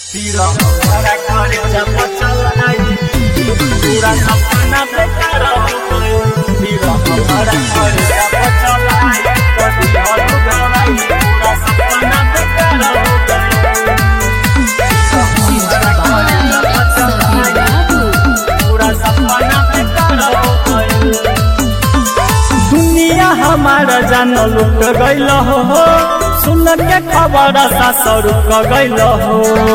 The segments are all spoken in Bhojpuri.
Tira para carecha pachalai Pura sapana becar ho Tira para carecha pachalai Kadi halu garai Pura sapana becar ho Tira para carecha pachalai Pura sapana becar ho दुनिया हमारा जान लुट गईल हो सुन के खबर सासर गईल हो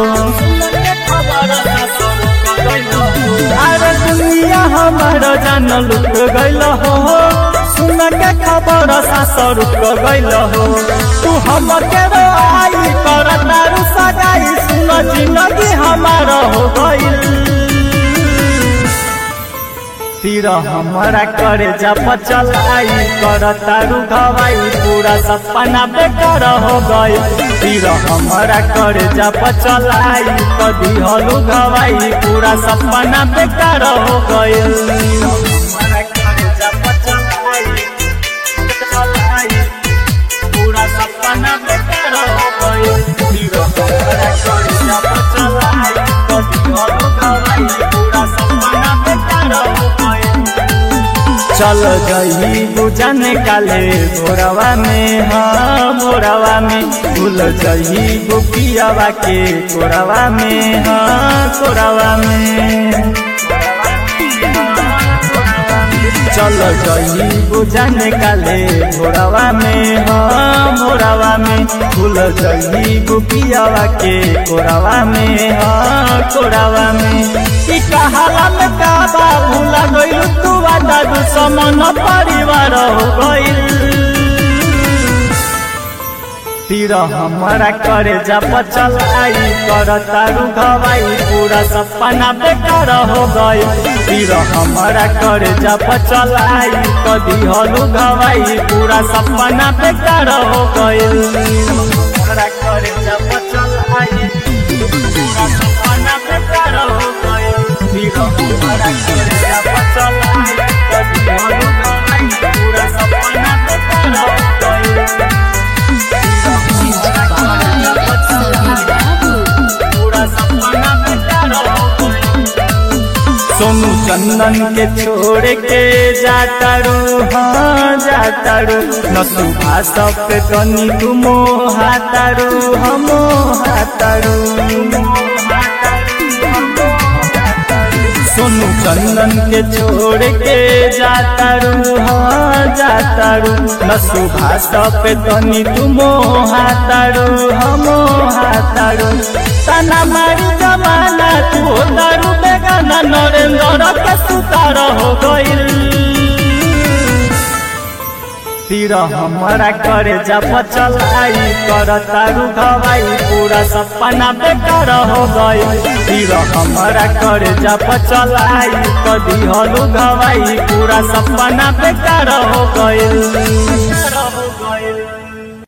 अरे दुनिया हमारा जान लुट गईल हो सुन के खबर सासर गईल हो तू हम के आई कर तारू सगाई सुन जिंदगी हमारा हो गईल तीर हमारा करे जब चलाई कर तारू गवाई पूरा सपना बेकार हो गई तीर हमारा करे जब चलाई कदी हलू गवाई पूरा सपना बेकार हो गई हमारा करे जब चलाई चलाई पूरा सपना बेकार हो गई तीर हमारा करे जब चलाई कदी हलू गवाई पूरा सपना बेकार हो गई चल गई बुझन काले भोरवा में हाँ भोरवा में भूल गई गोपियावा के कोरवा में हाँ कोरवा में चल गई बुझन काले भोरवा में हाँ भोरवा में भूल गई गोपियावा के कोरवा में हाँ कोरवा में ई कहाला में काबा भूला गइल तू वादा दुश्मन परिवार हो गइल तीर हमारा करे जब चलाई कर तारू गवाई पूरा सपना बेकार हो गई तीर हमारा करे जब चलाई कदी हलू गवाई पूरा सपना बेकार हो गई हमारा करे जब चलाई पूरा सपना बेकार हो गई तीर हमारा करे जब चलाई कदी हलू गवाई पूरा सपना बेकार हो गई सोनू चंदन के छोड़ के जातारू हाँ जातारू नसु भाषप पे तनी तुम हातारू हम हातारू सोनू चंदन के छोड़ के जातारू हाँ जातारू नसु भाषप पे तनी तुम हातारू हम हातारू तना मारी जमाना तू दारू बेगाना नरेंद्र के सुतार हो गइल तीर हमारा करे जब चलाई कर तारू गवाई पूरा सपना बेकार हो गई तीर हमारा करे जब चलाई कदी हलू गवाई पूरा सपना बेकार हो गइल